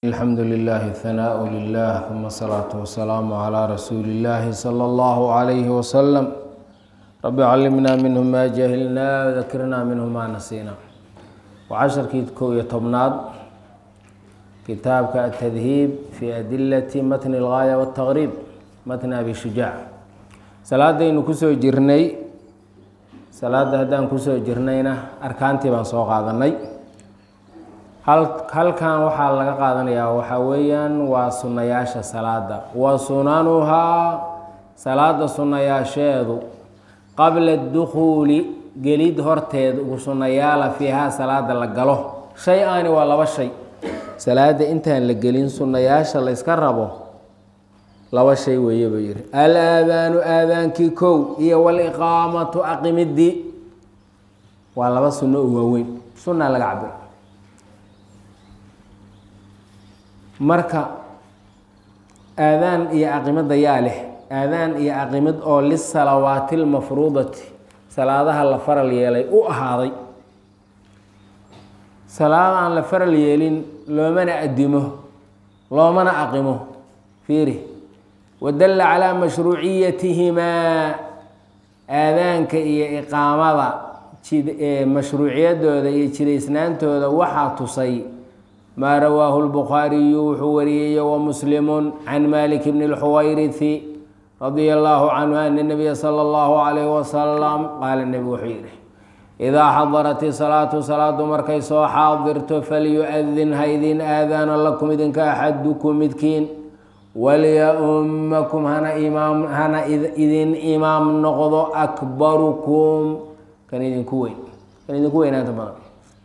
الحمد لله الثناء لله ثم الصلاة والسلام على رسول الله صلى الله عليه وسلم رب علمنا منه ما جهلنا وذكرنا منه ما نسينا وعشركii kow iyo tobnaad kitaabka التdهيب في أdiلة mتن الغاية والتغريب mتن أbي شhuجاع salaadaynu kusoo jirnay salaada haddaan kusoo jirnayna arkaantii baan soo qaadanay halkan waxaa laga qaadanayaa waxaa weeyaan waa sunnayaasha salaada wa sunanuhaa salaada sunnayaasheedu qabla dukhuuli gelid horteed ugu sunnayaala fiihaa salaada la galo shay aani waa laba shay salaada intaan la gelin sunnayaasha la yska rabo laba shay weeye buu yihi al aadaanu aadaankii kow iyo waliqaamatu aqimidii waa laba sunno oo waaweyn sunna laga cabiro marka aadaan iyo aqimada yaa leh aadaan iyo aqimid oo lisalawaati lmafruudati salaadaha la faral yeelay u ahaaday salaad aan la faral yeelin loomana adimo loomana aqimo fiiri wadalla calaa mashruuciyatihimaa aadaanka iyo iqaamada mashruuciyadooda iyo jidaysnaantooda waxaa tusay maa rawaahu lbukhaariyu wuxuu wariyey wamuslimu can malik bni lxuwayrithi radia allahu canhu ana nabiya sala allahu calayhi wasalam qaala nebigu wuxuu yihi idaa xadarat isalaatu salaadu markay soo xaadirto falyu-adin ha idin aadaana lakum idinka axadukum midkiin walya-ummakum hana imaam hana idin imaam noqdo akbarukum kan idinku weyn kan idinku weynaanta badan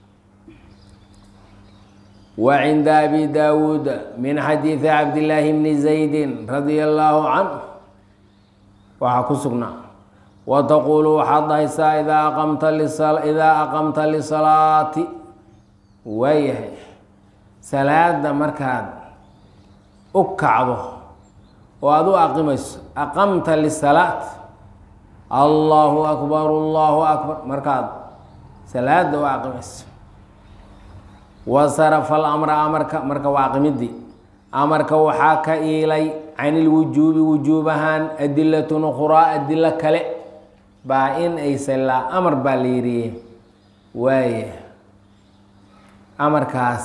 وعند أبي داود من حديث عبد الله بن زيد رضي الله عنه waxaa ku sugnaa وتquل waxaad dhahaysaa إdaa aqمta إdaa aqمta لصلاati waayahay salaada markaad u kacdo oo aad u aqimayso aqamta للصلاaة allahu أكبر allahu أكبر markaad salaada u aqimayso wasarafa alamra amarka marka waa aqimidii amarka waxaa ka iilay can ilwujuubi wujuubahaan adilatun ukhraa adilo kale baa in aysan laa amar baa la yiriye waaya amarkaas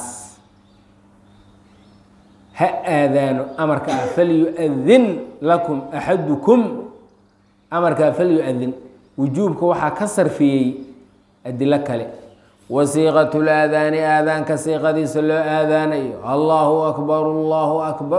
ha aadaano amarka ah falyu-adin lakum axadukum amarkaa falyu-adin wujuubka waxaa ka sarfiyey adilo kale wasiiqat laadaani aadaanka siiqadiisa loo aadaanayo allahu akbar allahu akbar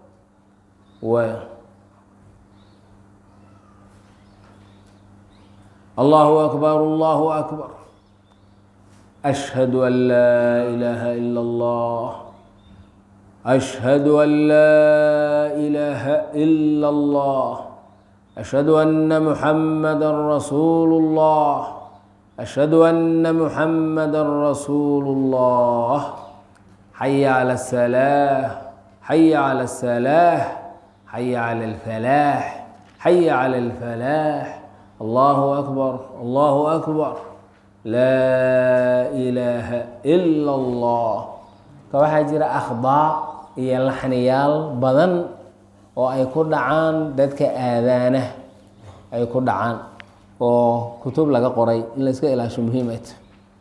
allahu akbar allahu akbar ashhadu an laa ilaaha ila allah ashhadu an laa ilaaha ila allah ashhadu anna muxamada rasuulu اllah ashhadu anna muxamada rasuulu اllah xaya cala asalaax xaya cala asalaax xaya cala alfalaax xaya cala alfalaax allahu akbar allahu akbar laa ilaaha ila allah ka waxaa jira akhdaa iyo laxniyaal badan oo ay ku dhacaan dadka aadaana ay ku dhacaan oo kutub laga qoray in la iska ilaasho muhiimat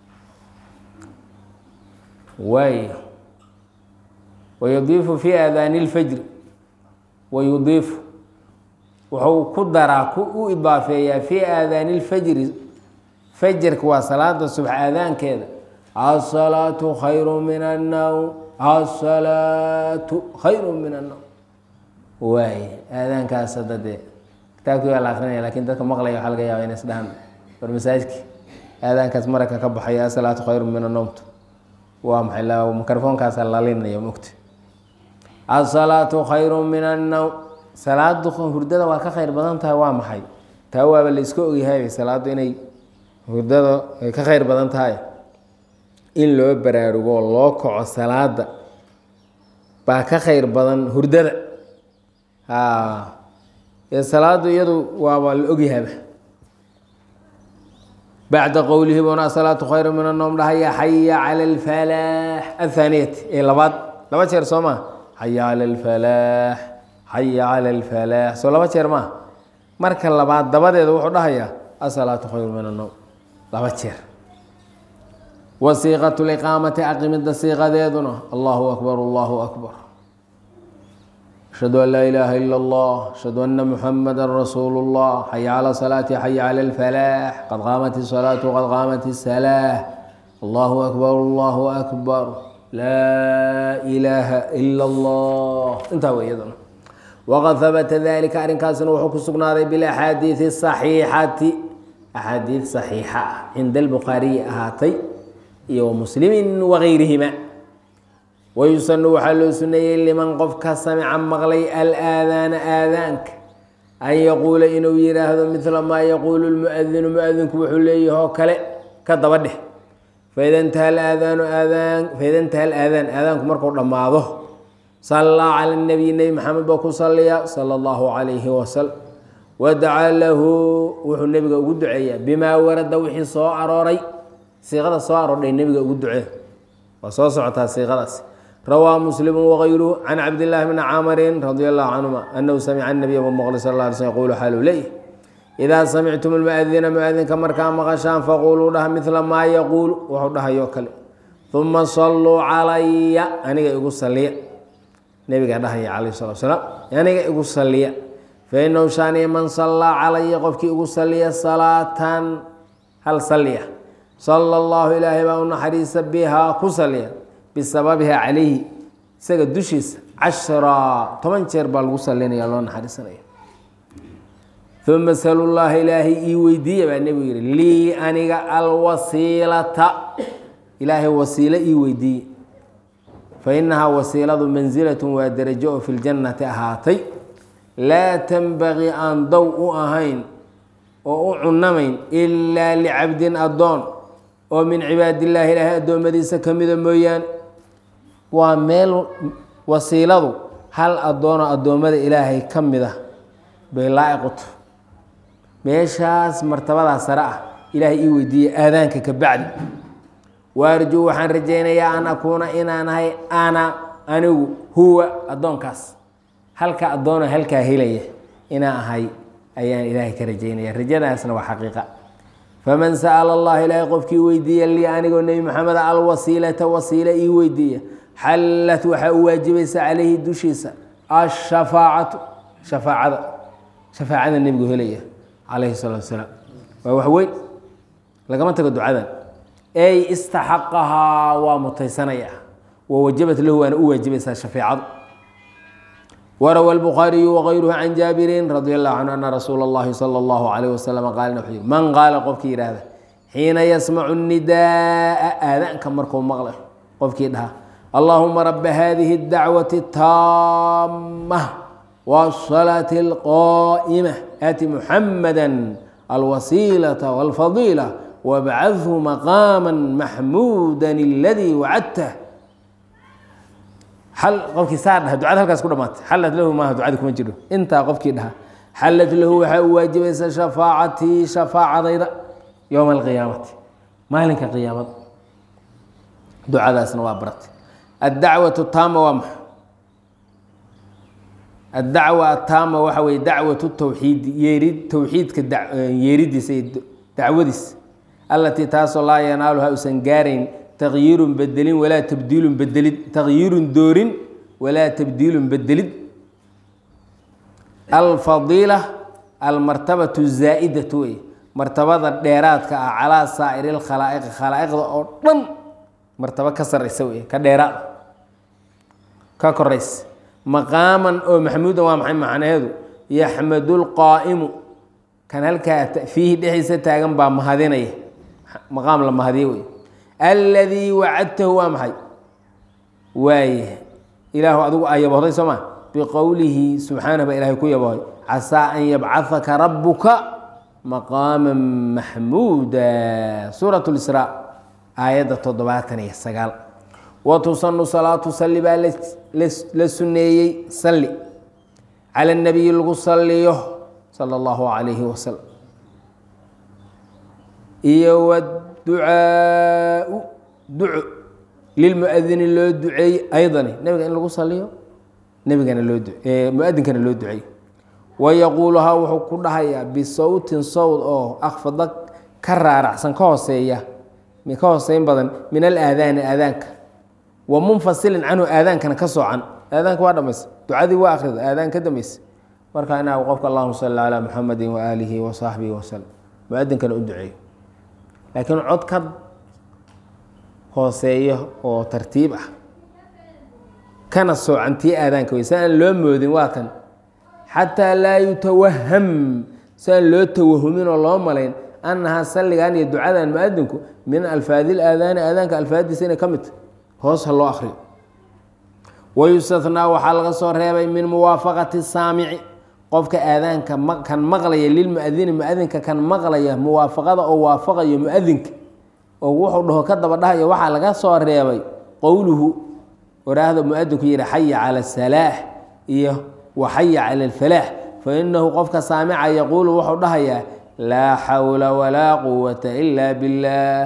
waay wayudiifu fi aadaani اlfajri wayudiifu wuxuu ku daraa ku u idaafeeyaa fi aadaani اlfajri fajarka waa salaada subx aadaankeeda asalaatu khayru min annawm asalaatu khayru min annawm waay aadaankaas hadda dee kitaabkii waa la akrinaya lakin dadka maqlaya waxaa laga yaaba ina isdhahan war masaajidki aadaankaas maraka ka baxaya asalaatu khayru min annowmtu waa maxay mikrofoonkaasa lalinaya mogta asalaatu khayru min annowm salaadu hurdada waa ka khayr badan tahay waa maxay taa waaba la iska ogyahay salaadu inay hurdada ay ka khayr badan tahay in loo baraarugo loo kaco salaada baa ka khayr badan hurdada salaadu iyadu waaba la ogyahaba bacda qowlihi buna asalaatu khayru min annowm dhahaya xaya cala alfalaax athaaniyati ee labaad laba jeer soo maa xaya cala alfalaax xaya cala alfalaax soo laba jeer maa marka labaad dabadeeda wuxuu dhahayaa asalaatu khayru min annowm laba jeer wasiiqatu liqaamati aqimida siiqadeeduna allahu akbar allahu akbar ashhadu an laa ilaaha ila allah ashhadu ana muxamada rasuulu llah xaya cala salaati xaya cala alfalaax qad qaamat isalaatu qad qaamat isalaax allahu akbar allahu akbar laa ilaaha ila allah intaa wey iyaduna waqad habata dalika arrinkaasina wuxuu ku sugnaaday bilaxaadiidi saxiixati axaadiid saxiixa ah cinda albukhaariyi ahaatay iyo wamuslimin wageyrihima wayusanu waxaa loo suneeyey liman qofka samica maqlay alaadaana aadaanka an yaquula inuu yidhaahdo midla maa yaquulu lmuadinu muadinku wuxuu leeyahi oo kale ka daba dheh faida intaha alaadaanu aadaan faida intaha alaadaan aadaanku markuu dhammaado sallaa cala nabiy nebi maxamed baa ku salliya sala allahu calayhi wasalam wadacaa lahu wuxuu nebiga ugu duceeyaa bimaa warada wixii soo arooray siiqada soo aroordhay nebiga ugu ducee waa soo socotaa siiqadaas rawaa muslimu wagayruhu can cabdillaahi bni camarin radi allahu canhuma anahu samica nabiya maqli sal la alay slm yaqulu xaalu leeyh idaa samictum lmuadina muadinka markaa maqashaan faquluu dhaha midla maa yaquulu wuxuu dhahayoo kale uma salluu calaya aniga igu saliya nebiga dhahaya calayh salatu salaam aniga igu saliya fainahu shaaniya man sallaa calaya qofkii igu saliya salaatan hal saliya sala allahu ilaahay baa u naxariisa bihaa ku saliya bisababiha calayhi isaga dushiisa cashra toban jeer baa lagu salinaya loo naxariisanaya uma salu llaha ilaahay ii weydiiya baa nebigu yihi lii aniga alwasiilata ilaahay wasiilo ii weydiiye fa inahaa wasiiladu mansilatun waa derajo oo fi ljannati ahaatay laa tanbagii aan dow u ahayn oo u cunamayn ilaa licabdin addoon oo min cibaadillaahi ilaahay addoommadiisa ka mida mooyaane waa meel wasiiladu hal addoonoo addoommada ilaahay ka mid ah bay laa-iquta meeshaas martabadaa sare ah ilaahay ii weydiiyey aadaanka ka bacdi waarjuu waxaan rajaynayaa an akuuna inaan ahay ana anigu huwa addoonkaas halka addoona halkaa helaya inaan ahay ayaan ilaahay ka rajaynaya rajadaasna waa xaqiiqa faman sa'ala allah ilaahay qofkii weydiiya lii anigoo nebi maxamed alwasiilata wasiila ii weydiiya xallat waxaa u waajibaysa calayhi dushiisa ashafaacatu shafaacada shafaacada nebigu helaya calayhi salaatu wasalaam waa wax weyn lagama tago ducadan ey istaxaqahaa waa mutaysanaya wa wajabat lahu waana u waajibaysaa shafeecadu wrawى الbخاariyu وغayruhu can jaabirin radi الlahu canhu ana rasuula اllahi salى اllahu عalيه waslm qaal wuxuu yihi man qaala qofkii yihahda xiina yasmacu الnidaءa aadaanka markuu maqlay qofkii dhaha allahuma raba hadihi الdacwaةi الtaamة wالصalaaةi الqائmة aati muxamada alwasiilaةa wاlfadiilة wabcadhu maqaama maxmuuda اladii wacadtah al qofkii saa dhaha ducada halkaas ku dhamaatay xallat lahu maaha ducada kuma jiro intaa qofkii dhaha xallat lahu waxaa u waajibaysa shafaacatii shafaacadayda yowma alqiyaamati maalinka qiyaamada ducadaasna waa baratay addacwatu taama waa maxa addacwa ataama waxa weye dacwatu tawxiid yeerid towxiidka yeeridiisa iyo dacwadiisa allatii taasoo laa yanaaluha usan gaarayn taqyiirun bedelin walaa tabdiilun bedelid taqyiirun doorin walaa tabdiilun bedelid alfadiila almartabatu zaa'idatu wey martabada dheeraadka ah calaa saa'iri lkhalaa'iqi khalaa'iqda oo dhan martabo ka sarraysa wey ka dheeraad ka koraysa maqaaman oo maxmuudan waa maxay macnaheedu yaxmadu lqaa'imu kan halkaa fiihi dhexdiisa taagan baa mahadinaya maqaam la mahadiye wey aladii wacadtahu waa maxay waaye ilaahu adigu aa yaboohday soo ma biqowlihi subxaanah baa ilahay ku yaboohay casaa an yabcahaka rabuka maqaama maxmuuda suurat lisraa aayadda toddobaatan iyo sagaal wa tusanu salaatu salli baa la suneeyey salli cala nabiyi lagu saliyo sala allahu calayhi wasalam iyo ducaau duco lilmuadini loo duceeye aydani nebiga in lagu saliyo nebigana loo muadinkana loo duceeyo wayaquuluhaa wuxuu ku dhahayaa bisawtin sawd oo akfada ka raaracsan ka hooseeya ka hooseyn badan min alaadaani aadaanka wa munfasilin canhu aadaankana ka soocan aadaanka waa dhamaysa ducadii waa akhrida aadaan ka dambaysa marka inaa qofka allahuma salli calaa muxamadi waaalihi wa saaxbihi wasalam muadinkana u duceeyo laakiin cod ka hooseeyo oo tartiib ah kana soocantii aadaanka wey si aan loo moodin waa kan xataa laa yutawaham si aan loo tawahumin oo loo malayn annahaa salligan iyo ducadan muadinku min alfaadi laadaani aadaanka alfaadiisa inay ka mid tahy hoos ha loo akriyo wayustathnaa waxaa laga soo reebay min muwaafaqati saamici qofka aadaanka kan maqlaya lilmuadini muadinka kan maqlaya muwaafaqada oo waafaqayo muadinka oo wuxuu dhaho ka daba dhahayo waxaa laga soo reebay qowluhu waraahda muadinku yihi xaya cala asalaax iyo waxaya cala alfalaax fainahu qofka saamica yaquulu wuxuu dhahayaa laa xawla walaa quwata ila biاllaah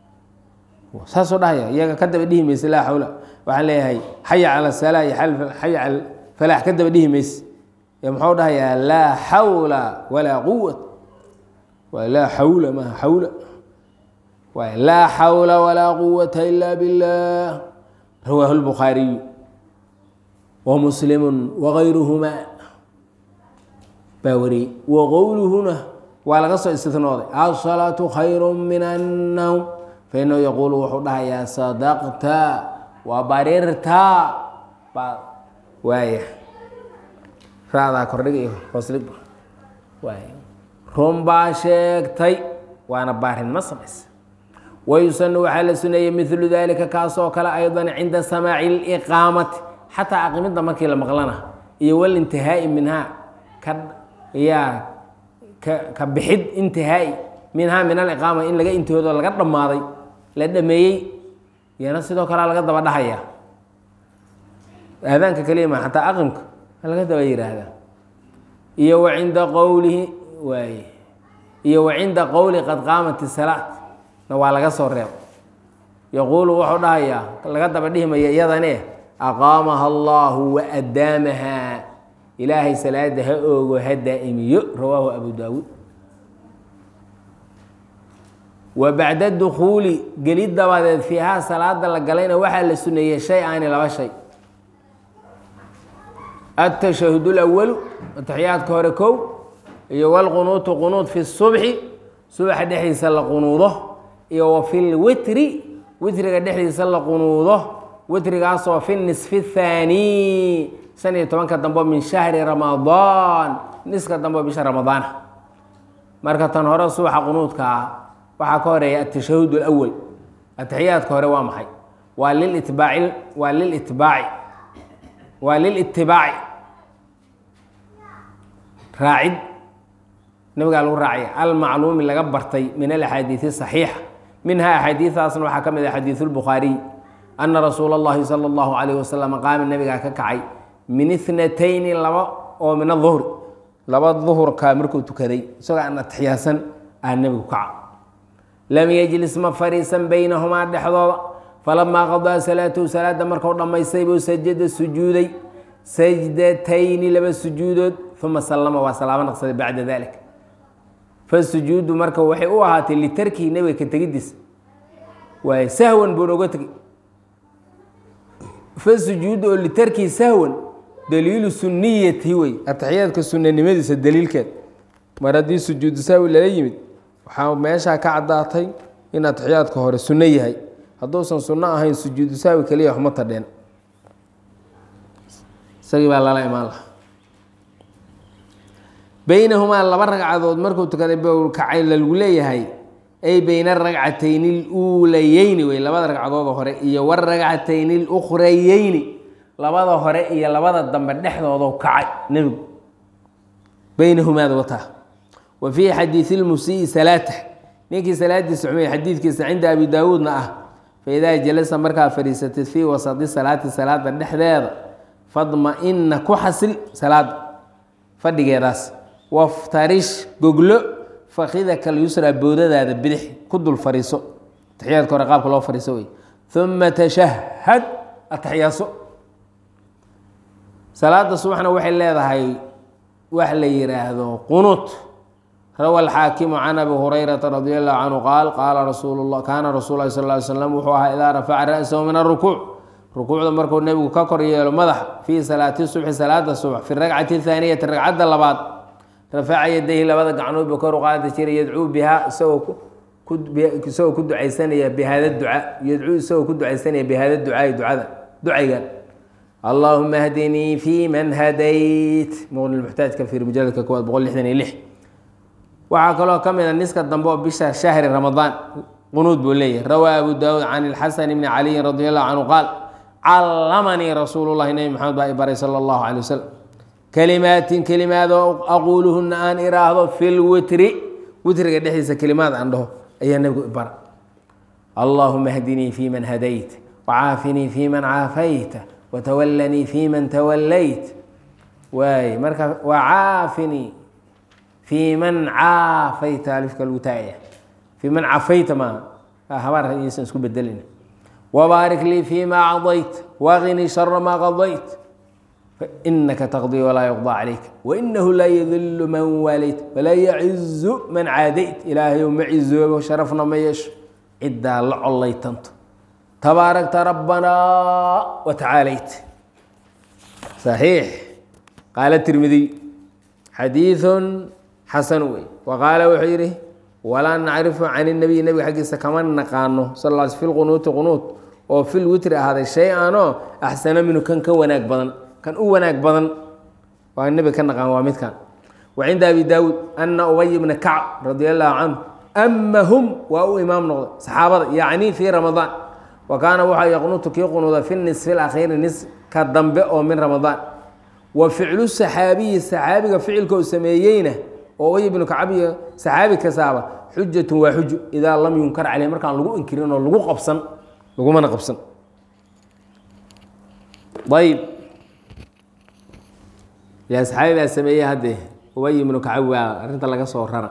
saasuu dhahaya iyaga ka daba dhihi mayse laa xawla waxaan leeyahay xaya cala salaa iyo xaya cala falaax ka daba dhihi mayse muxuu dhahayaa laa xawla walaa quwat waa laa xawla maha xawla waay laa xawla walaa quwata ila biاllah rawaahu lbukhaariyu wa muslimu wagayruhuma baa wariyey wa qowluhuna waa laga soo istinooday asalaatu khayru min annowm fainahu yaquulu wuxuu dhahayaa sadaqta waa barirta baa waaya raadaa kordhig iyo hooslig waay run baa sheegtay waana baarin ma samaysa wayusanu waxaa la suneeyey milu dalika kaasoo kale aydan cinda samaaci liqaamati xataa aqimidda markii la maqlana iyo walintihaa'i minhaa ka yaa ka ka bixid intihaa'i minhaa min aliqaama in laga intihoodo laga dhammaaday la dhameeyey iyana sidoo kalea laga daba dhahaya aadaanka keliya ma xataa aqimka laga daba yiraahdaa iyo wa cinda qowlihi waay iyo wa cinda qowli qad qaamat isalaat na waa laga soo reebo yaquulu wuxuu dhahayaa laga daba dhihimaya iyadane aqaamaha allahu wa adaamaha ilaahay salaada ha oogo ha daa'imiyo rawaahu abu daawuud wa bacda dukuuli gelid dabadeed fiihaa salaada la galayna waxaa la suneeyey shay aani laba shay atashahud اlawalu ataxiyaadka hore kow iyo wlqunuutu qunuud fi subxi subaxa dhexdiisa la qunuudo iyo wa fi lwitri witriga dhexdiisa la qunuudo witrigaasoo fi nisfi اthaani shan iyo tobanka dambo min shahri ramadaan niska dambo bisha ramadaana marka tan hore subaxa qunuudka ah waxaa ka horeeya atashahud اlawal ataxiyaadka hore waa maxay waa lilitbaaci waa lilitbaaci waa lilitibaaci raacid nabigaa lagu raacaya almacluumi laga bartay min alaxaadiisi saxiixa minha axaadiidaasna waxaa ka mid ah xadiidu lbukhaariy ana rasuula اllahi sala اllahu alayh wasalam qaama nabigaa ka kacay min ithnatayni laba oo min aduhri laba duhurka markuu tukaday isagoo aan atixyaasan aa nebigu kaca lam yejlis ma fariisan baynahumaa dhexdooda falamaa qadaa salaatahu salaada markuu dhammaystay buu sajada sujuuday sajdatayni laba sujuudood uma sallama waa salaamo naqsaday bacda dalik fasujuudu marka waxay u ahaatay litarkihi nebiga ka tegidiisa waay sahwan buuna oga tegey fasujuudu oo litarkihi sahwan daliilu suniyati wey ataxiyaadka sunanimadiisa daliilkeed mar haddii sujuudu sahwi lala yimid waxaa meeshaa ka caddaatay in ataxiyaadka hore sunno yahay hadduusan sunno ahayn sujuudu sahwi keliya waxma tadheen isagii baa lala imaan lahaa baynahumaa laba ragcadood markuu tukaday bkacay lagu leeyahay ay bayna aragcatayni اluulayeyni wey labada ragcadood hore iyo waragcatayni اlukhrayeyni labada hore iyo labada dambe dhexdoodo kacay nebigu baynahumaada wataa wa fii xadiidi اlmusii salaatah ninkii salaadiisa xumey xadiidkiisa cinda abi daawuudna ah faidaa jalasa markaa fadhiisatid fii wasadi salaati salaada dhexdeeda fadma-ina ku xasil salaada fadhigeedaas waftarish goglo fakidaka lyusra boodadaada bidix ku dul fariiso taxiyaadka hore qaabka loo fariiso wey uma tashahad ataxyaaso salaada subaxna waxay leedahay wax la yidhaahdo qunuut rawa alxaakimu can abi hurayrata radi allahu canhu qaal qaala rasuul la kaana rasul lahi sal ly slam wuxuu ahaa idaa rafaca ra'sahu min arukuuc rukuucda markuu nebigu ka kor yeelo madaxa fii salaati subxi salaada subax fi ragcati thaaniyati ragcadda labaad rafaca yadayhi labada gacnood buu kor u qaadi jiray yadcuu bihaa isagoo isagoo ku ducaysanaya bihada ducaa yadcuu isagoo ku ducaysanaya bihada ducaai ducada ducaygan allahuma hdinii fi man hadayt muqni muxtaajka fiir mujaladka koowaad boqol lixdan iyo lix waxaa kaloo ka mid a niska dambe oo bisha shahri ramadaan qunuud buu leeyahy rawaa abu daawuud can ilxasan bni caliyin radi allahu canhu qaal callamanii rasuulu llahi nebi maxamed baa i baray sala allahu calay wasalam kelimaatin kelimaadoo aquuluhuna aan iraahdo fi lwitri witriga dhexdiisa kelimaad aan dhaho ayaa nebigu i bara allahuma hdinii fi man hadayt wacaafinii fi man caafayta watawallanii fi man tawallayt waay marka wacaafinii fi man caafayta alifka lagu taagaya fi man cafayta maaha habaar yaysan isku bedelin wbaarik lii fima cadayt waqinii shara maa qadayt fainaka taqdii walaa yuqضى calayk wainahu laa yadilu man waalayt walaa yacizu man caadayt ilaahayow ma cizoobo sharafna ma yeesho ciddaa la collaytanto tabaarakta rabbanaa watacaalayt صaxiix qaala tirmidiy xadiiثu xasan wey waqaala wuxuu yidhi walaa nacrifu can الnabiy nebiga xaggiisa kama naqaano sal l fi lqunuuti qunuut oo fil witri ahaaday shay anoo axsana minhu kan ka wanaag badan kan u wanaag badan waa nebiga ka naqaan waa midkan wa cinda abi daawuud ana ubay bna kacb radi allahu canhu amahum waa u imaam noqday saxaabada yacni fii ramadaan wa kaana waxaa yaqnutu kii qunuuda fi nisfi lakhiiri niska dambe oo min ramadaan wa ficlu saxaabiyi saxaabiga ficilka uu sameeyeyna oo ubay ibnu kacab iyo saxaabi kasaaba xujatun waa xuju idaa lam yunkar caleyh markaan lagu inkirin oo lagu qabsan lagumana qabsan ayb yaa saxaabi baa sameeyey haddee ubay ibnu kacab waa arrinta laga soo rara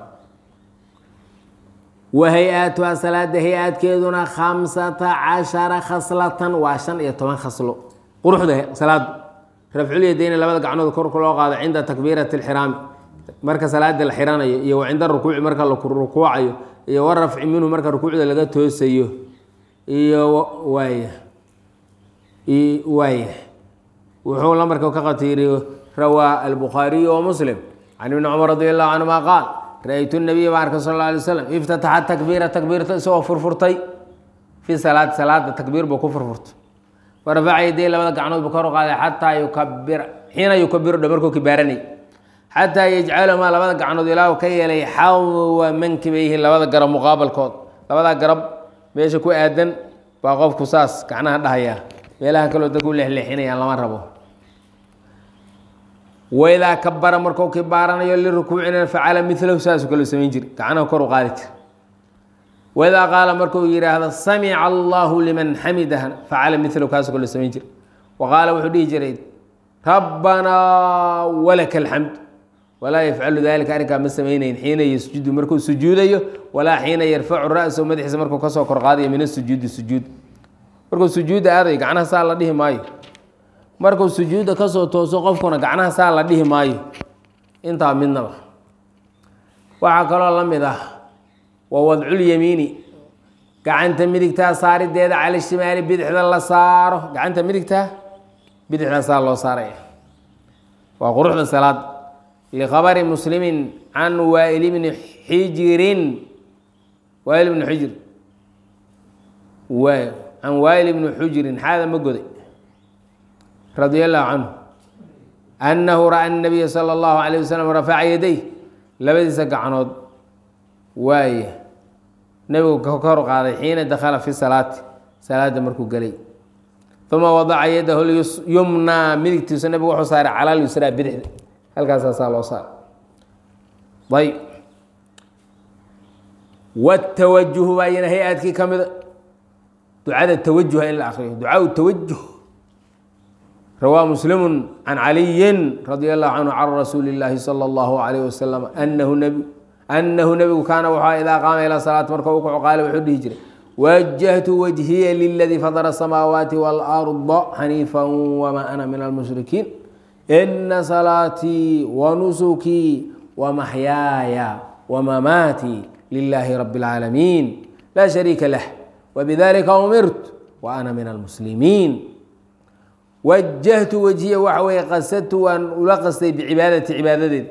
wa hay-aatuha salaada hay-aadkeeduna khamsata cashara khaslatan waa shan iyo toban khaslo quruxda salaadu rafculyadeyni labada gacnood korka loo qaado cinda takbiirati اlxiraami marka salaada la xiranayo iyo wa cinda rukuuci marka la rukuucayo iyo warafci minhu marka rukuucda laga toosayo iyo waaya waaya wuxuu lambarka ka qabtay yihi rawaa albukhaariyu wa muslim can ibni cumar radi allahu canhuma qaal ra-ytu nabiya baan arkay sal alla alay slam iftataxa takbiira takbiirta isagoo furfurtay fii salaati salaada takbiir buu ku furfurtay warafaca yaday labada gacnood buu kor u qaaday xataa yukabira xiina yukabiru dha markuu kibaaranay xataa yajcalahumaa labada gacnood ilaahu ka yeelay xawa mankibayhi labada garab muqaabalkood labadaa garab meesha ku aadan baa qofku saas gacnaha dhahaya meelaha kaloo dadku leexleexinayaan lama rabo waidaa kabara markuu kibaaranayo lirukuucina facala milahu saasoo kaloo samayn jiri gacnaha kor u qaadi jira waidaa qaala markuu yidhaahdo samica allahu liman xamidahna facala milahu kaasoo kaloo samayn jira wa qaala wuxuu dhihi jiray rabbanaa walaka alxamd walaa yafcalu dalika arrinkaa ma samaynayn xiina yasjudu markuu sujuudayo walaa xiina yarfacu ra-sahu madaxiisa markuu kasoo kor qaadayo min asujuudi sujuud markuu sujuudda aadayo gacnaha saa la dhihi maayo markuu sujuudda kasoo tooso qofkuna gacnaha saa la dhihi maayo intaa midnaba waxaa kaloo la mid ah wa wadculyamiini gacanta midigtaa saarideeda cala shimaali bidixda la saaro gacanta midigtaa bidixda saa loo saaraya waa quruxda salaad likhabari muslimin can waail bni xijirin waail bni xujir waay can waail bni xujirin xaada ma goday radi allahu canhu annahu ra-a nabiya sala allahu alayh wasalam rafaca yaday labadiisa gacnood waaye nebigu ka kor qaaday xiina dakhala fi salaati salaada markuu gelay uma wadaca yadahu yumnaa midigtiisa nebigu wuxuu saaray cala lyusraa bidixda halkaasaasaa loo saaray ayb watawajuhu baa iyana hay-adkii ka mida ducada tawajuha in la akriyo ducaau tawajuh rawaa muslimu can caliyin radi allahu canhu can rasuuli اllaahi salى اllahu alayh wasalam anahu nbi annahu nebigu kaana wuxua idaa qaama ilaa salaat marka u kaco qaale wuxuu dhihi jiray wajahtu wajhiya liladii fadara asamaawaati waalarda xaniifa wmaa ana min almushrikiin ina salaatii wanusukii wamaxyaaya wamamaatii lilaahi rabi اlcaalamiin laa shariika lah wbidalika umirtu waana min almuslimiin wajahtu wajhiya waxa weeye qasadtu waan ula qastay bicibaadati cibaadadeed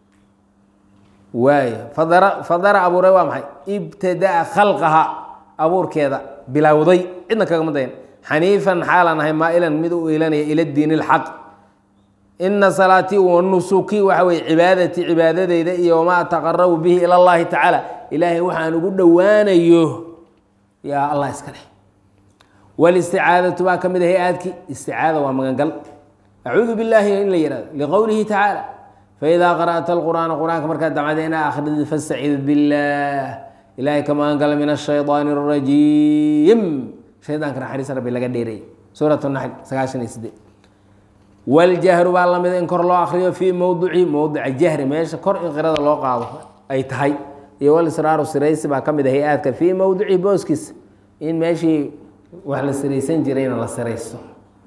waay fadara fadara abuuray waa maxay ibtadaa khalqaha abuurkeeda bilowday cidna kagama dayan xaniifan xaalaan ahay maa'ilan mid u iilanaya ila diin اlxaq ina salaatii wanusukii waxa weye cibaadatii cibaadadeyda iyo wamaa ataqarabu bihi ila اllahi tacaala ilaahay waxaan ugu dhowaanayo yaa allah iska leh walisticaadatu baa ka mid a hay-aadkii isticaada waa magangal acuudu billaahi in la yihahdo liqowlihi tacaala faidaa qara'ta alqur'aana qur-aanka markaad damcada inaa akhridi fastacid billah ilaahay ka magangala min ashayطaani الrajiim shaydaanka naxariis rabbi laga dheereeyay suurat naxl sagaashan iyo sideed waljahru baa lamida in kor loo akriyo fii mowdici mowdica jahri meesha kor in qirada loo qaado ay tahay iyo walisraaru siraysi baa ka mid a hay-aadka fii mowdici booskiisa in meeshii wax la siraysan jirayna la siraysto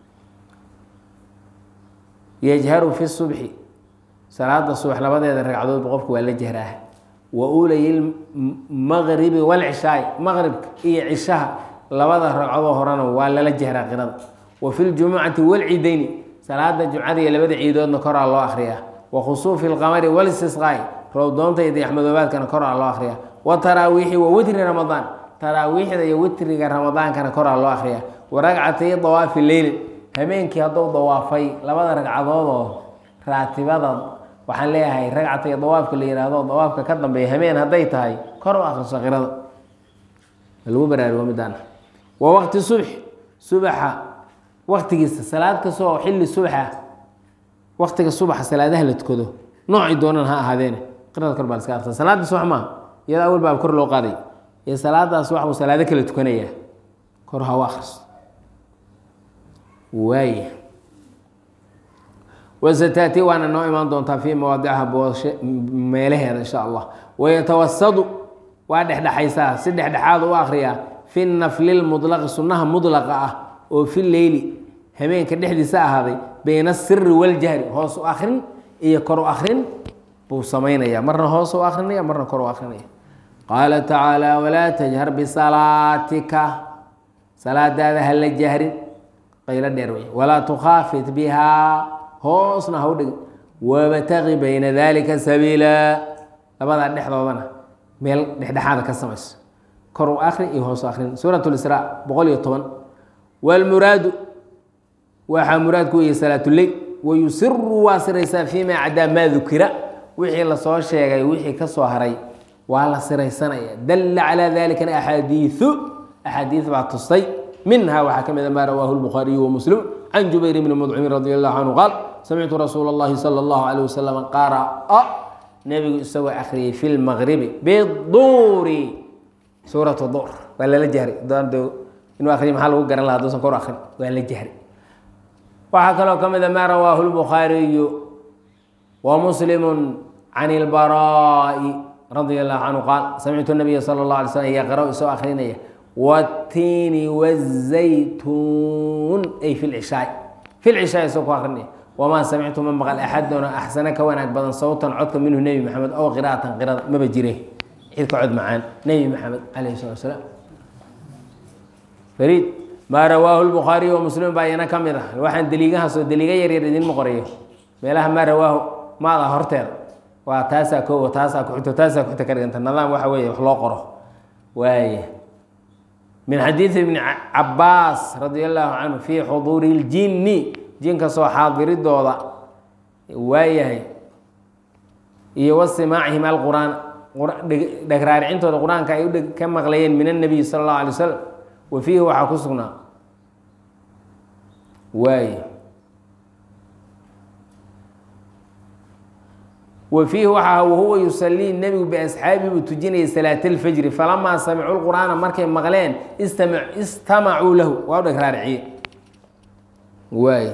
yajharu fi subxi salaada subax labadeeda ragcadoodba qofku waa la jahraah wa ulay maqribi walcishaai maqribka iyo cishaha labada ragcadoo horena waa lala jahraa qirada wa fi ljumucati walcidayni salaada jumcada iyo labada ciidoodna koraa loo akriyaa wa khusuufi lqamari walistisqaai rowdoonta iyo dayaxmadoobaadkana koraa loo akriyaa wa taraawiixi wa witri ramadaan taraawiixda iyo witriga ramadaankana koraa loo akriyaa wa ragcatay dawaafi leyli habeenkii hadduu dawaafay labada ragcadoodoo raatibada waxaan leeyahay ragcatay dawaafka la yihahdo dawaafka ka dambeeya habeen hadday tahay kor u akriso qirada lagu baraarugo midaan wa waqti subx subaxa waktigiisa salaad kastoo xilli subaxa waktiga subaxa salaadaha la tukado noocii doonan ha ahaadeene qirada kor baa laska arsa salaada subax maaha iyada awal baa kor loo qaaday ee salaadaas waxbuu salaado kala tukanayaa kor ha u akriso waaya wasataati waana noo imaan doontaa fii mawaadicha booshe meelaheeda insha allah wayatawasadu waa dhexdhexaysaa si dhexdhexaad u akriyaa fi nafli lmudlaqi sunnaha mudlaqa ah oo fi leyli habeenka dhexdiisa ahaaday bayna asiri waljahri hoos u akrin iyo kor u akrin buu samaynaya marna hoos u akrinaya marna kor u akrinaya qaala tacaala walaa tajhar bisalaatika salaadaada ha la jahrin qaylo dheer wey walaa tukhaafit bihaa hoosna ha u dhigin wabtaqi bayna dalika sabiila labadaa dhexdoodana meel dhexdhexaada ka samayso kor u akrin iyo hoos u akrin suurat lisraa boqol iyo toban wlmuraadu waxaa muraadku weye salaatuleyl wayusiru waa siraysaa fima cadaa maa dukira wixii lasoo sheegay wixii ka soo haray waa la siraysanaya dalla calaa dalikana axaadiiu axaadiid baa tustay minha waxaa ka mida maa rawaahu lbukhaariyu wamuslim can jubayr bni mudcimin radi allahu canhu qaal samictu rasuula اllahi salى اllahu alيh wasalam qara'a nebigu isagoo akhriyey fi lmaqribi biduuri suurat dur waa lala jahray inuu akriyo maxaa lagu garan laha haduusan kor akrin waa la jahri waxaa kaloo ka mida maa rawaahu lbukhaariyu wa muslimu can ilbaraa'i radia allahu canhu qaal samictu nabiya sala اllah alay slm yaqra isoo akrinaya watiini wazaytuun ay fi lcishaai fi lcishaai isoo ku akrinaya wamaa samictu ma maqal axaduna axsana ka wanaag badan sawtan codka minhu nebi maxamed ow qiraatan qirada maba jire cid ka cod macaan nebi maxamed calayh salatu salaam fariid maa rawaahu lbukhaariy wa muslim baa iyana ka mid ah waxaan deliigahaasoo deliiga yaryar idinma qorayo meelaha maa rawaahu maada horteeda waa taasaa koowo taasaa kuxito taasaa kuxito ka dhiganta nidaam waxa weeye wax loo qoro waaya min xadiidi ibni cabaas radi allahu canhu fii xuduuri ljinni jinka soo xaadiridooda waayahay iyo wasimaacihim alqur'aan dhegraaricintooda qur-aanka ay u ka maqlayeen min annabiy sala allahu alay wasalam wa fiihi waxaa ku sugnaa waay wa fiihi waxaa wahuwa yusalii nebigu biasxaabihi buu tujinayay salaata alfajri falamaa samicuu lqur'aana markay maqleen istama istamacuu lahu waa u dhegraariciye waay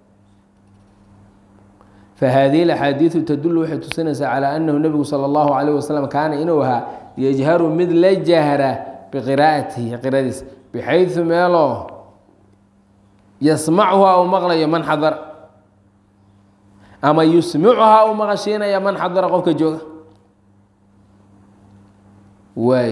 fahaadihi alaxaadiidu tadulu waxay tusinaysaa calaa annahu nebigu sala allahu calayh wasalam kaana inuu ahaa yajharu mid la jahra biqiraa'atihi qiradiisa bixaydu meeloo yasmacuhaa uu maqlayo man xadara ama yusmicuhaa uu maqashiinaya man xadara qofka jooga waay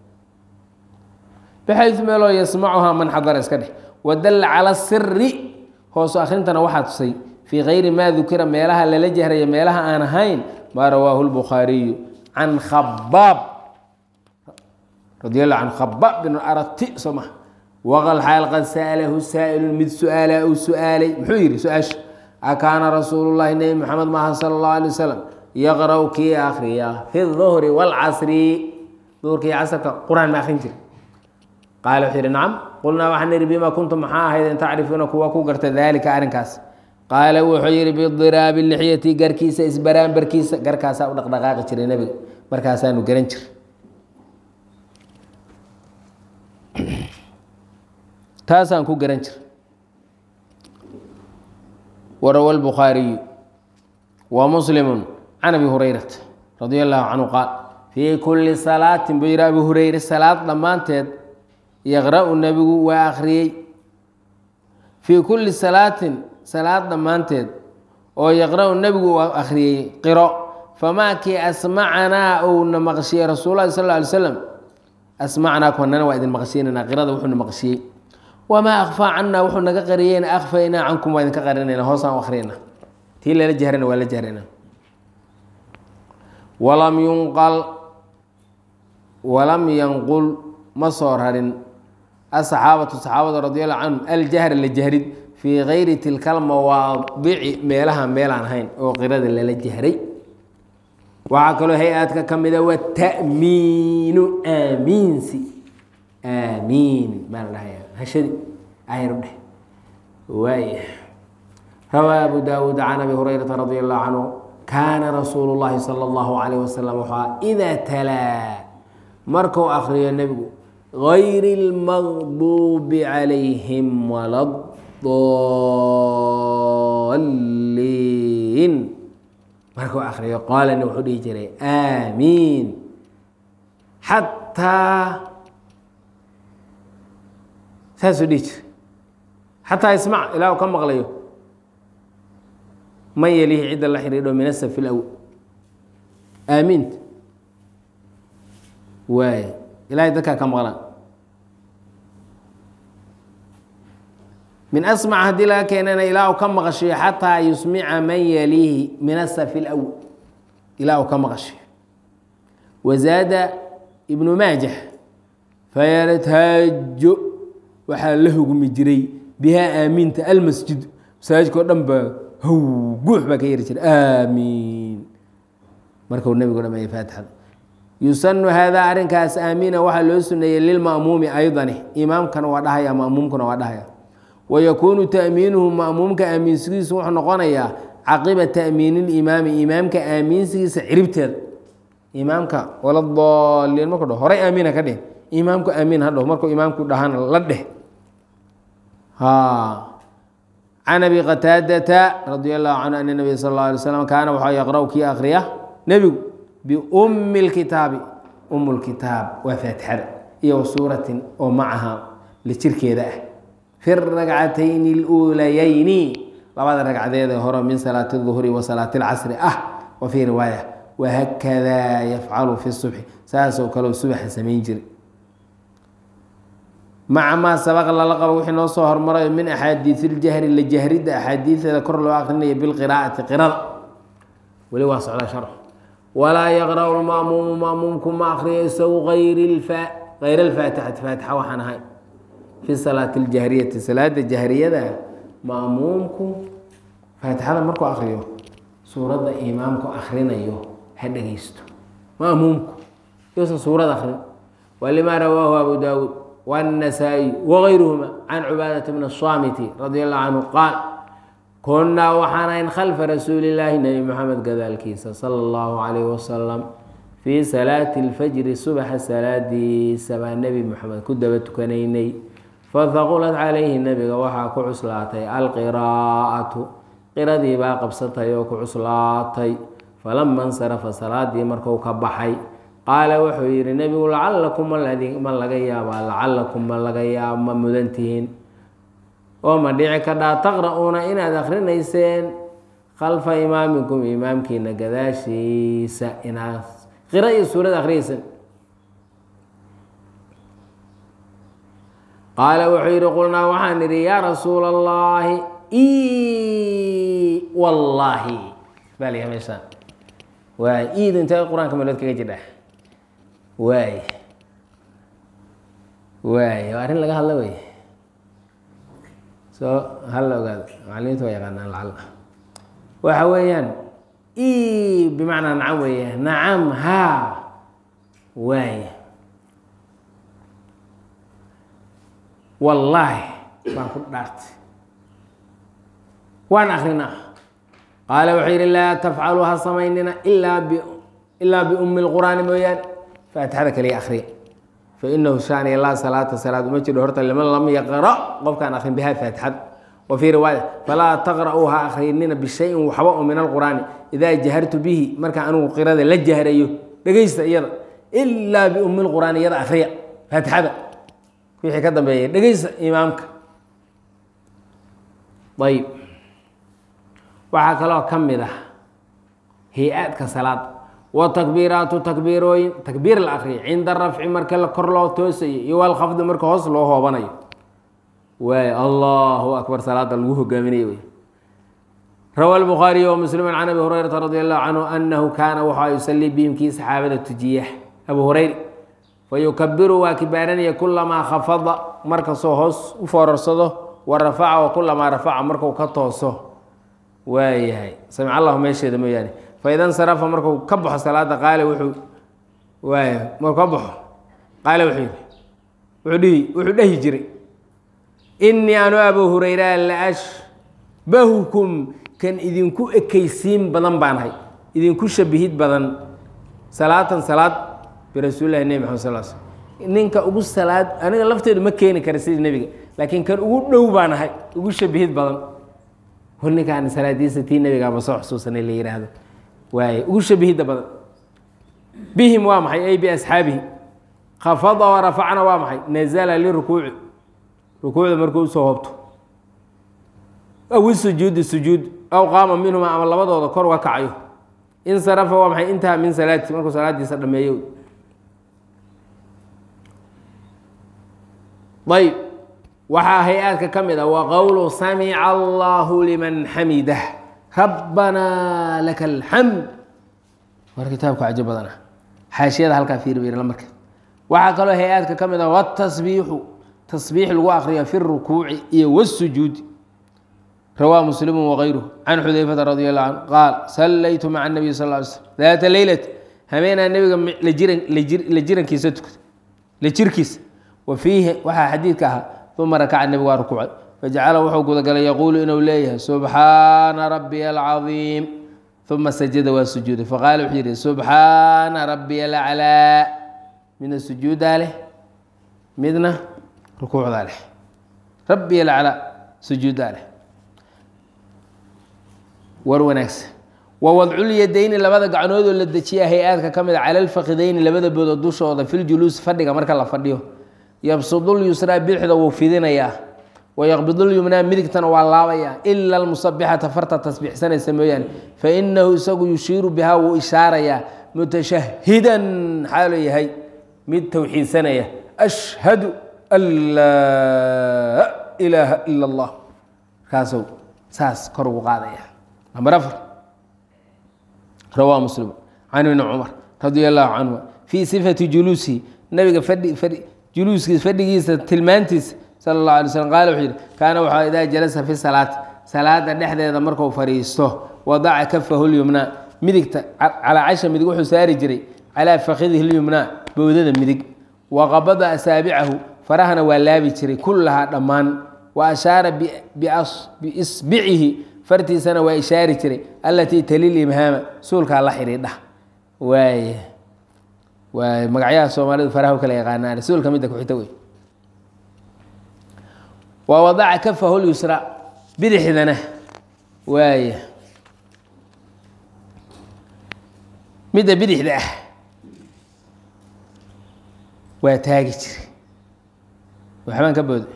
bixaydu meeloo yasmacuhaa man xadara iska dheh wadalla cala siri hoosu akhrintana waxaa tusay fii kayri maa dukira meelaha lala jahraya meelaha aan ahayn maa rawaahu lbukhaariyu can khabaab radi allahu can khabaab bin arati soo maha waqal xaal qad sa'alahu saa'ilun mid su-aala uu su-aalay muxuu yidhi su-aasha akaana rasuulu llahi nebi moxamed maaha sala allahu alay wasalam yaqra' kii akhriya fi duhri waalcasri duhurka iyo casrka qur-aan ma akrin jira qaala wuxuu yidhi nacam qulnaa waxaan idhi bima kuntum maxaa ahaydeen tacrifuuna kuwa ku garta daalika arrinkaas qaala wuxuu yidhi bidiraabi lixyati garkiisa isbaraanbarkiisa garkaasaa u dhaqdhaqaaqi jiray nebiga markaasaanu garan jir taasaan ku garan jir warawa lbukhaariyu wa muslimu can abi hurayrata radi allahu canhu qaal fii kulli salaatin buu yidhi abu hureyre salaad dhammaanteed yaqra-u nebigu waa akhriyey fii kulli salaatin salaad dhammaanteed oo yaqra-u nebigu uu akhriyey qiro famaa kii asmacanaa uuna maqshiyey rasuul lahi sal ly slam asmacnaa kuwanana waa idin maqshiinanaa qirada wuxuuna maqshiyey wamaa akfaa cannaa wuxuu naga qariyeyna akfaynaa cankum waa idinka qarinayna hoosaan u akhriyna tii lala jahrana waa la jahrayna walam yunqal walam yanqul ma soo rarin asaxaabatu saxaabada radiallahu canhum aljahra la jahrid fii kayri tilka almawaadici meelaha meelaan ahayn oo qirada lala jahray waxaa kaloo hay-aadka ka mida wata'miinu aamiinsi aamiin baa la dhahaya hashadi ayru dheh waaya rawaa abu daawuud can abi hurayrata radi allahu canhu kaana rasuulu llahi sala allahu calayh wasalam waxaa idaa talaa markuu akriyo nebigu gayri اlmaqduubi calayhim wala daliin markuu akriyo qaalana wuxuu dhihi jiray aamiin xataa saasuu dhihi jiray xataa ismac ilaa uu ka maqlayo man yelihi cidda la xidhiidho min asafi اlawl aamiinta waay ilahay dadkaa ka maqlaan min asmac haddii laga keenana ilaa uu ka maqashiyo xataa yusmica man yaliihi min asafi اlawl ilaa uu ka maqashiyo wazaada ibnu maajah fayartaajo waxaa la hugmi jiray bihaa aamiinta almasjid masaajidka o dhan baa how guux baa ka yari jiray aamiin markuu nebigu dhameeyey faatixada yusanu haadaa arrinkaas aamiina waxaa loo suneeyey lilma'muumi aydani imaamkana waa dhahaya ma'muumkuna waa dhahaya wayakuunu ta'miinuhu ma'muumka aamiinsigiisu wuxuu noqonayaa caqiba ta'miini limaami imaamka aamiinsigiisa ciribteeda imaamka wala daliin markuu dhaho horay aamiina ka dheh imaamku aamiin ha dhaho markuu imaamku dhahana la dheh can abi qataadata radi allahu canhu ana nabiya sal اla alay slam kaana waxaa yaqra' kii akriya nebigu biumi اlkitaabi um lkitaab waa faatixada iyo wasuuratin oo macaha la jirkeeda ah fi ragcatayni اluulayayni labada ragcadeeda hore min salaati الظuhri wa salaati اlcasri ah wa fii riwaaya wahakadaa yafcalu fi subxi saasoo kaleo subaxa samayn jiray maca maa sabaqa lala qabo wixii noo soo hormarayo min axaadiisi iljahri la jahridda axaadiiseeda kor loo akrinaya bilqiraa'ati qirada weli waa socda sharx walaa yaqra'u lma'muumu ma'muumku ma akriyo isagu ayr hayr alfaatixati faatixa waxaan ahay fi salaati aljahriyati salaada jahriyada ma'muumku faatixada markuu akriyo suuradda imaamku akrinayo ha dhegeysto ma'muumku yuusan suurad akrin walimaa rawaahu abu daawuud والنسائي وغيرهما عن عباadة بن الصامت رضي الله عنه قال كنaa waxaan خلفa رasuuل اللahi نبي محمد gadaalkiisa صلى الله عليه وسلم في صلاaة الفجر suبxa salaadiisa baa نبي محamed ku daba tukanaynay faثqلت عalayhi nebiga waxaa ku cuslaatay alqراءaةu qiradii baa qabsatay oo ku cuslaatay falama اnsرفa salaadii marku ka baxay qaala wuxuu yidhi nebigu lacalakum ma laga yaabaa lacalakum ma laga yaaba ma mudantihiin oo ma dhici kadhaa taqra'uuna inaad akrinayseen khalfa imaamikum imaamkiina gadaashiisa inaad qira iyo suurad akhriyaysan qaala wuxuu yidhi qulnaa waxaan idhi yaa rasuula allaahi i wallaahi baa la yaha meeshaan waay iid intee qur-aanka meelood kaga jidha waay waay waa arrin laga hadla wey soo hal la ogaado macalimiinta waa yaqaanaan lacala waxa weeyaan i bimacnaa nacam weeye nacam haa waay wallaahi baan ku dhaartay waan akrinaa qaala wuxuu yidhi laa tafcalu ha samaynina ilaa b ilaa biummi lqur'aani mooyaane faatixada kaliya akriya fainahu shaaniya laa salaata salaad uma jiro horta liman lam yaqra qofkaan akrin biha faatixada wa fii riwaaya falaa taqra'uu ha akrinina bishayin waxba oo min alqur'aani idaa jahartu bihi marka anugu qirada la jahrayo dhegeysta iyada ilaa biummi lqur'aani iyada akriya faatixada wixii ka dambeeya dhegeysta imaamka ayb waxaa kaloo ka mid ah hay-aadka salaada wa takbiiraatu takbiirooyin takbiir la akriya cinda rafci marka la kor loo toosayo iyo walkhafdi marka hoos loo hoobanayo waay allahu akbar salaada lagu hogaaminayo wey rawa lbukhaariy wa muslimu can abi hurayrata radi allahu canhu anahu kaana waxaa yusalii bihim kii saxaabada tujiya abu hurayra fayukabiru waa kibaaranaya kulamaa khafada markastoo hoos u foorarsado wa rafaca wa kulamaa rafaca marku ka tooso waayahay samic allahu meesheeda mooyaane faida nsarafa marku ka baxo salaada qaale wuxuu waaya markuu ka baxo qaale wuxuu yidhi wuxuu dhihi wuxuu dhehi jiray innii anu abu hurayra la ashbahukum kan idinku ekaysiin badan baan ahay idinku shabihid badan salaatan salaad birasuulilahi nebi maxamed sal sl ninka ugu salaad aniga lafteedu ma keeni kara sidii nebiga laakiin kan ugu dhow baan ahay ugu shabihid badan hor ninkaan salaadiisa tii nebigaaba soo xusuusanay la yihaahdo waaye ugu shabihidda badan bihim waa maxay ay biasxaabihi khafada wa rafacna waa maxay nazala lirukuuci rukuucda markuu usoo hobto aw isujuudi sujuud aw qaama minhuma ama labadooda kor uga kacayo insarafa waa maxay intaha min salaati markuu salaadiisa dhameeyo ayb waxaa hay-aadka ka mid ah wa qowlu samica allahu liman xamidah rabbanaa laka alxamd war kitaabka cajo badan ah xaashiyada halkaa fiirbayla marka waxaa kaloo hay-aadka ka mid ah watasbiixu tasbiix lagu akriyo fi rukuuci iyo wasujuudi rawaa muslimu wagayruhu can xudayfata radi allahu canhu qaal sallaytu maca nabiy sal ly slm daata leylat hameenaa nebiga la jirankiisa tukada la jirkiisa wa fiihi waxaa xadiidka ahaa uma rakaca nebigu waa rukuucay fajacala wuxuu gudagalay yaquulu inuu leeyahay subxaana rabbiya alcadiim uma sajada waa sujuuday faqaala wuxuu yidhi subxaana rabbiya alaclaa midna sujuudaa leh midna rukuucdaa leh rabbiya alaclaa sujuudaa leh war wanaagsan wa wadculyadayni labada gacnoodoo la dejiya hay-aadka ka mid a cala alfakidayni labada boodood dushooda filjuluusi fadhiga marka la fadhiyo yabsudulyusraa bidixda wuu fidinayaa wayaqbidulyumnaa midigtana waa laabayaa ila almusabixata farta tasbiixsanaysa mooyaane fainahu isagu yushiiru bihaa wuu ishaarayaa mutashahidan xaaloo yahay mid towxiidsanaya ashhadu an laa ilaaha ila allah markaasuu saas kor ugu qaadaya namber afar rawaa muslim can ibni cumar radia allahu canhuma fii sifati juluusihi nabiga fadhi fadhi juluuskiisa fadhigiisa tilmaantiisa sala اllah alay slm qaala wuxuu yihi kaana waxaa idaa jalasa fi salaati salaada dhexdeeda marku fadhiisto wadaca kafahu lyumnaa midigta calaa casha midig wuxuu saari jiray calaa fakidihi lyumnaa bowdada midig waqabada asaabicahu farahana waa laabi jiray kullahaa dhammaan wa ashaara biisbicihi fartiisana waa ishaari jiray allatii talil imhaama suulkaa la xidhiidha waay waay magacyaha soomaalidu faraha u kala yaqaanaan suulka midda ku-xigta wey waa wadaca kafahu lyusra bidixdana waaya midda bidixda ah waa taagi jiray waxbaan ka booda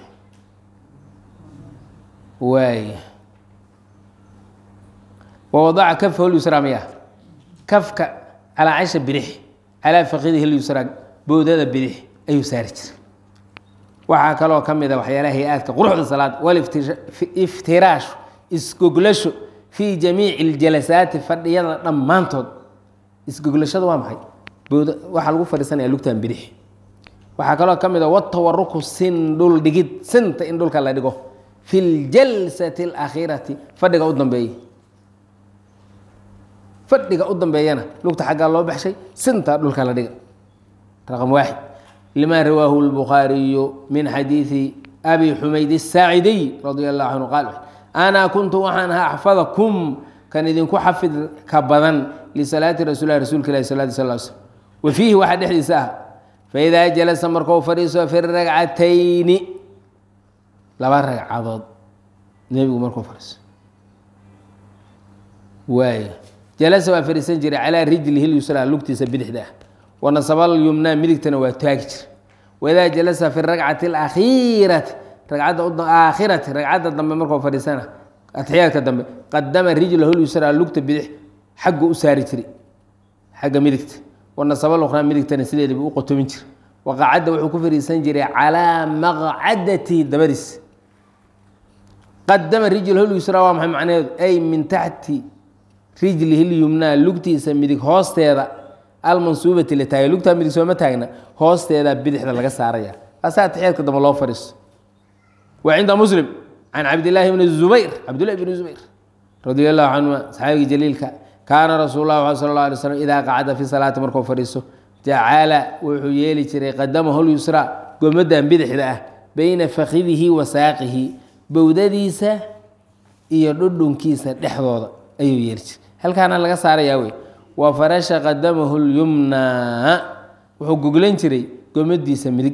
waay wawadaca kafhu lyusraa miya kafka calaa casha bidix calaa fakidihi lyusraa boodada bidix ayuu saari jiray waxaa kaloo ka mid a waxyaalaha hay-aadka quruxda salaada waliftiraashu isgoglasho fii jamiici اljalasaati fadhiyada dhammaantood isgoglashada waa maxay booda waxaa lagu fadhiisanaya lugtan bidix waxaa kaloo ka mid a watawaruku sin dhul dhigid sinta in dhulka la dhigo fi ljalsati اlakhiirati fadhiga u dambeeya fadhiga u dambeeyana lugta xaggaa loo baxshay sinta dhulka la dhiga raqam waaxid lima rawaahu اlbukhaariyu min xadiidi abi xumayd الsaacidiy radia allahu canhu qaal ana kuntu waxaan ahaa axfadakum kan idinku xafid ka badan lisalaati rasulah rasuulka ilahi sal sl sl wa fiihi waxaa dhexdiisa ah faidaa jalasa markuu fadhiiso fi ragcatayni laba ragcadood nebigu markuu fadhiiso waay jalasa waa fadhiisan jiray calaa rijlihi lyusraa lugtiisa bidixda ah wanasabal yumnaa midigtana waa taagi jira waidaa jalasa fi ragcati alakhiirati ragcadda aakhirati ragcadda dambe markuu fadhiisana atxiyaadka dambe qadama rijlahu lyusraa lugta bidix xaggu u saari jiray xagga midigta wanasabal ukhraa midigtana sideedaba u qotomin jira waqacadda wuxuu ku fadhiisan jiray calaa maqcadati dabadiis qadama rijlahu lyusraa waa maxay macnaheedu ay min taxti rijlihi lyumnaa lugtiisa midig hoosteeda almansuubati la taagay lugtaa midig sooma taagna hoosteeda bidixda laga saaraya asaa atixyaadka dambe loo fadhiiso wa cinda muslim can cabdillaahi bni zubayr cabdillahi bni zubayr radia allahu canhuma saxaabigii jaliilka kaana rasuul lah sal la alay slam idaa qacada fi salaati markuu fadhiiso jacala wuxuu yeeli jiray qadamahu lyusraa gomadan bidixda ah beyna fakidihi wa saaqihi bowdadiisa iyo dhudhunkiisa dhexdooda ayuu yeeli jiray halkaana laga saarayaa wey wa farasha qadamahu lyumnaa wuxuu goglan jiray gomadiisa midig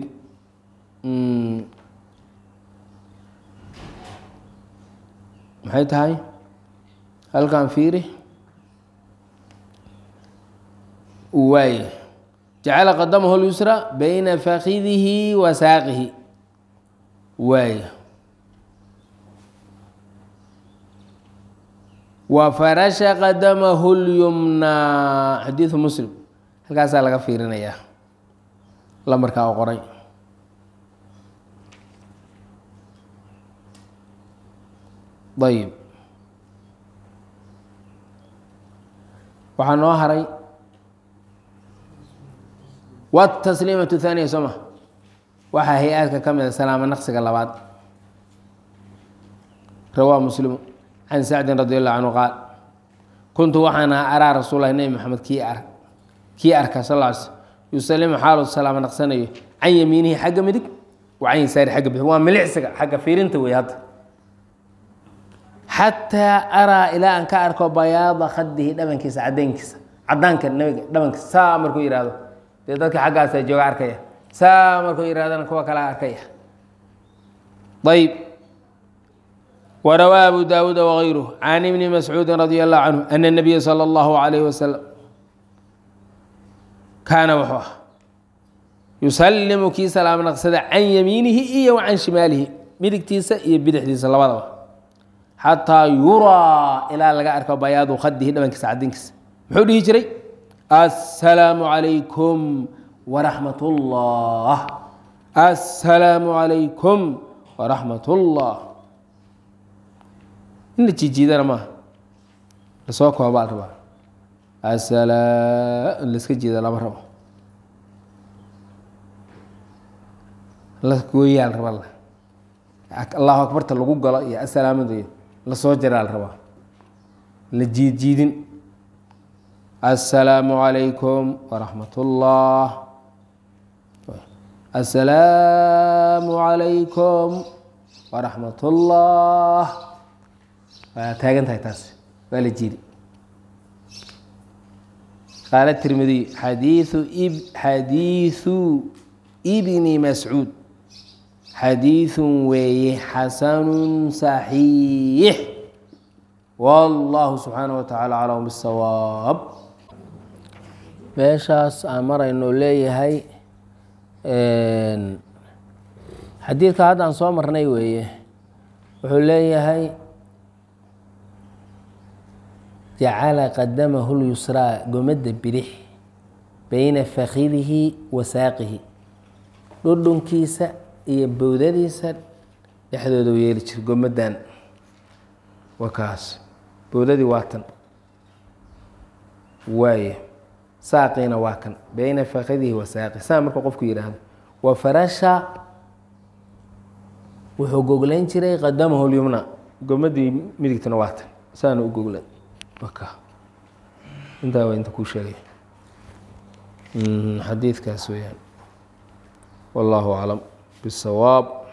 maxay tahay halkan fiiri waay jacala qadamahu lyusra bayna fakidihi wa saaqihi waay wa farasha qadamahu lyumnaa xadiidu muslim halkaasaa laga fiirinayaa lambarkaa oo qoray ayib waxaa noo haray wtasliimatu haaniya soo ma waxaa hay-aadka ka mid a salaamo naqsiga labaad rawaa muslimu can sacdin radi allahu canhu qaal kuntu waxaan ahaa araa rasuul lahi nebi maxamed kii ar kii arka sal l sl yusalimu xaalu salaamo naqsanayo can yamiinihi xagga midig wa can yasaari xagga bix waa milicsiga xagga fiirinta wey hadda xataa araa ilaa aan ka arko bayaada khadihi dhabankiisa cadaynkiisa cadaanka nabiga dhabankiisa saa markuu yihahdo dee dadka xaggaasa jooga arkaya saa markuu yihahdana kuwa kala arkaya ayb warawaa abu daawuuda wغayruh can ibni mascuudi radi allahu canhu ana الnabiya salى اllahu alayh wasalam kaana wuxuu ah yusalimu kii salaamo naqsada can yamiinihi iyo wa can shimaalihi midigtiisa iyo bidixdiisa labadaba xataa yuraa ilaa laga arko bayaadu khadihi dhabankiisa cadinkiisa muxuu dhihi jiray assalaamu calaykum waraxmat ullah assalaamu calaykum waraxmat ullah in la jiijiidana maaha lasoo koobaa la rabaa asala in laska jiida lama rabo la gooyaa la rabaa allahu akbarta lagu galo iyo asalaamada iyo lasoo jaraa la rabaa la jiid jiidin assalaamu calaykum waraxmat ullah assalaamu calaykum waraxmat ullah waa taagan tahay taas waa la jiidi qaala tirmidiy xadiiu xadiiثu bni mascuud xadiiثu weeye xasanu صaxiix wallahu subxaanaه wa tacaala aclam bisawaab meeshaas aan marayno leeyahay xadiidka hadda aan soo marnay weeye wuxuu leeyahay jacala qadamahu lyusraa gomadda bidix beyna fakidihi wa saaqihi dhudhunkiisa iyo bowdadiisa dhexdooda u yeeli jira gomadan waa kaas bowdadii waa tan waaye saaqiina waa kan beyna fakidihi wa saaqi saa marka qofku yidhaahdo wa farasha wuxuu goglayn jiray qadamahu lyumna gomadii midigtana waa tan saana u goglan waka intaa waa inta kuu sheegay xadiidkaas weyaan wallahu aclam bisawaab